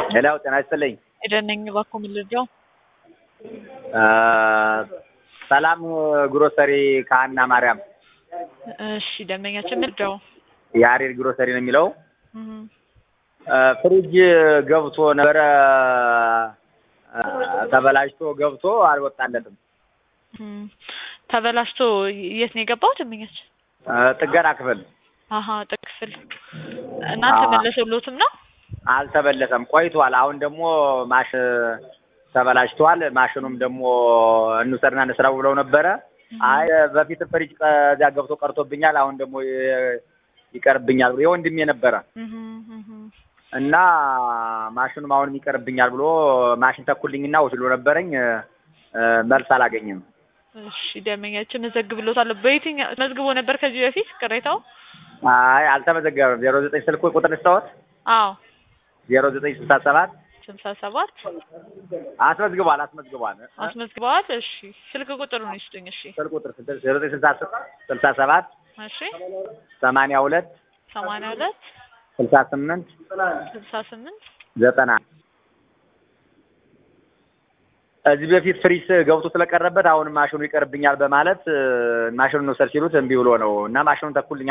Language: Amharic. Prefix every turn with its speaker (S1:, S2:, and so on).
S1: ሄሎ ጤና ይስጥልኝ።
S2: ኤደን ነኝ። እባክዎ ምን ልርዳው?
S1: ሰላም ግሮሰሪ ከሀና ማርያም
S2: እሺ ደንበኛችን ምን ልርዳው?
S1: የአሬድ ግሮሰሪ ነው የሚለው።
S2: እህ
S1: ፍሪጅ ገብቶ ነበረ ተበላሽቶ ገብቶ አልወጣለትም።
S2: እህ ተበላሽቶ የት ነው የገባው ደንበኛችን?
S1: ጥገና ክፍል
S2: አሀ ጥቅፍል እናንተ
S1: አዎ።
S2: መለሰሎትም ነው?
S1: አልተበለሰም፣ ቆይቷል። አሁን ደግሞ ማሽ ተበላሽቷል። ማሽኑም ደግሞ እንውሰድና እንስራው ብለው ነበረ። አይ በፊት ፍሪጅ ከዚያ ገብቶ ቀርቶብኛል፣ አሁን ደግሞ ይ- ይቀርብኛል ብሎ የወንድሜ ነበረ
S2: እህ እህ
S1: እና ማሽኑም አሁንም ይቀርብኛል ብሎ ማሽን ተኩልኝና ወስዶ ነበረኝ እ፣ መልስ አላገኝም።
S2: እሺ ደንበኛችን እዘግብሎታለሁ። በየትኛው መዝግቦ ነበር ከዚህ በፊት ቅሬታው?
S1: አይ አልተመዘገበም። ዜሮ ዘጠኝ ስልክ ቁጥር ልስታወት
S2: አዎ
S1: ዜሮ ዘጠኝ ስልሳ ሰባት
S2: ስልሳ ሰባት
S1: አስመዝግቧል አስመዝግቧል።
S2: አስመዝግበዋል። እሺ ስልክ ቁጥሩን ይስጡኝ። እሺ
S1: ስልክ ቁጥር ዜሮ ዘጠኝ ስልሳ ስልሳ ሰባት
S2: እሺ
S1: ሰማንያ ሁለት
S2: ሰማንያ ሁለት
S1: ስልሳ ስምንት
S2: ስልሳ ስምንት
S1: ዘጠና እዚህ በፊት ፍሪስ ገብቶ ስለቀረበት አሁን ማሽኑ ይቀርብኛል በማለት እ፣ ማሽኑን ውሰድ ሲሉት እምቢ ብሎ ነው እና ማሽኑን ተኩልኝ